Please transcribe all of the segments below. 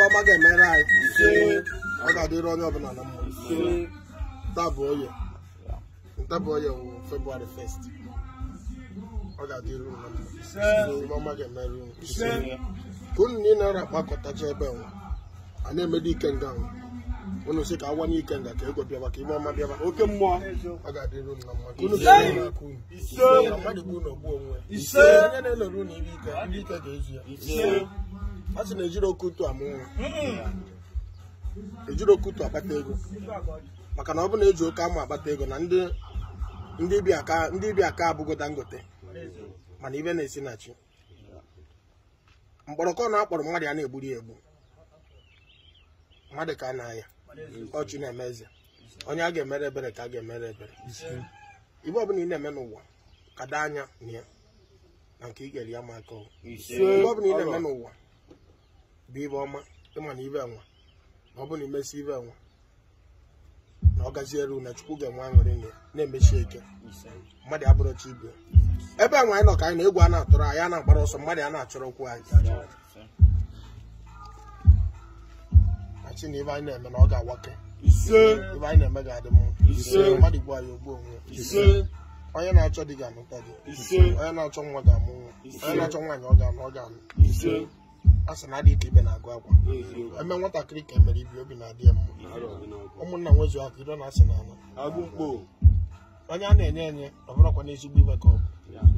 ibe ọma ga-emere anyị ọ ga-adịrị onye ọbụla na mma taa bụ oye nta bụ oye wụ february 1st ọ ga-adịrị unu na mma ibe ọma ga-emere unu ka unu niile nara akpakọtacha ebe nwa a na-emedo ike nga nwa unu sị ka awa n'ike nga ka ego bịaba ka ibe ọma bịaba oke mmụọ ọ ga-adịrị unu na mma ka unu ga-enye n'aka unu na mmadụ bụ unu ogbu onwe ya onye na-elere unu ibe ike ndị ike ga-ezu ya a sị na ejiri oke utu amụ nwa ejiri oke utu akpata ego maka na ọ bụ na eji oke amụ akpata ego na ndị ndị bi aka ndị bi aka abụgo dangote mana ibe na-esi na chi mkpọrọkọ na akpọrọ mmadụ ya na-egburi ya egbu mmadụ ka a na-aya ọchụ na-eme eze onye a ga-emere ebere ka a ga-emere ebere ibe ọbụla ị na-eme n'ụwa kada anya na ya na nke ị ga-eri ya ma aka ọ. ibe ọbụla ị na-eme n'ụwa bụ ibe ọma ịma na ibe nwa na ọ bụ na imesi ibe nwa na ọ gaziere unu chukwu ga-enwe aṅụrị na ya na-emechi eke mmadụ abụrụ chi ibe ebe nwa anyị nọ ka anyị na egwu a na-atụrụ anyị a na-agbara ọsọ mmadụ a na-achọrọ okwu anyị achị na ibe anyị na-eme na ọ ga-awake ibe anyị na-eme ga-adị mma mmadụ gbuo anyị ogbu onwe ya. onye na-achọ di ga-anụta gị onye na-achọ nwa ga-amụ nwa onye na-achọ nwaanyị ọ ga-anụ ọ ga-anụ a sị na adị ka ibe na-agụ akwa eme nwatakịrị ka emere ibi obi na-adị ya mma ụmụnna nwezu aka ido na-asị na ana agụ mkpo onye a na-enye enye ọ bụrụkwa n'ezigbo ibe ka ọ bụ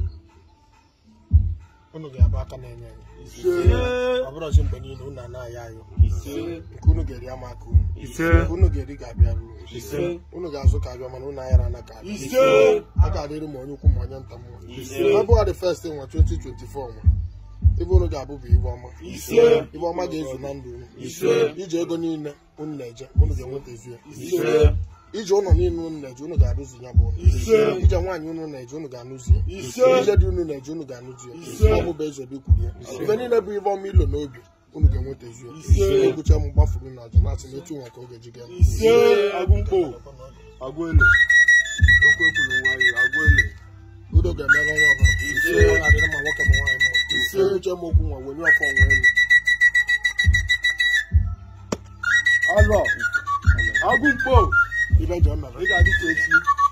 unu ga-abụ aka na-enye enye ọ bụrụzi mgbe niile unu anaghị ayọ nke unu ga-eri ama aka unu nke unu ga-eri ga-abịa ruo unu ga-azụ ka abịa mana unu ayara na ka abịa a ga-adịrị ma onye ukwu ma onye nta mma February 1st nwa 2024 nwa ibe unu ga-abụ bụ ibe ọma ibe ọma ga-ezu na ndụ unu ije ego niile unu na-eje unu ga-enweta ezu ya ije ụlọ niile unu na-eje unu ga-arụzi ya bụ ụlọ ije nwaanyị unu na-eje unu ga-anụzi ya ije dị unu na-eje unu ga-anụzi ya ọ bụ bụ eze obi kwuru ya ibe niile bụ ibe ọma ilo n'obi unu ga-enweta ezu ya egwucha m gbafuru na aja na-asị na etu nwa ka oge ji ga ise agụ mkpo agụ ele okwu ekwuru nwayọ agụ ele udo ga-emere nwa ọbụla ọ ga-adịrị ma nwoke ma nwaanyị mma ise uche m okwu nwa wenye ọkọ nwa elu alọ agụ mkpo ibe ji ọ mere ị ga-adị ka echi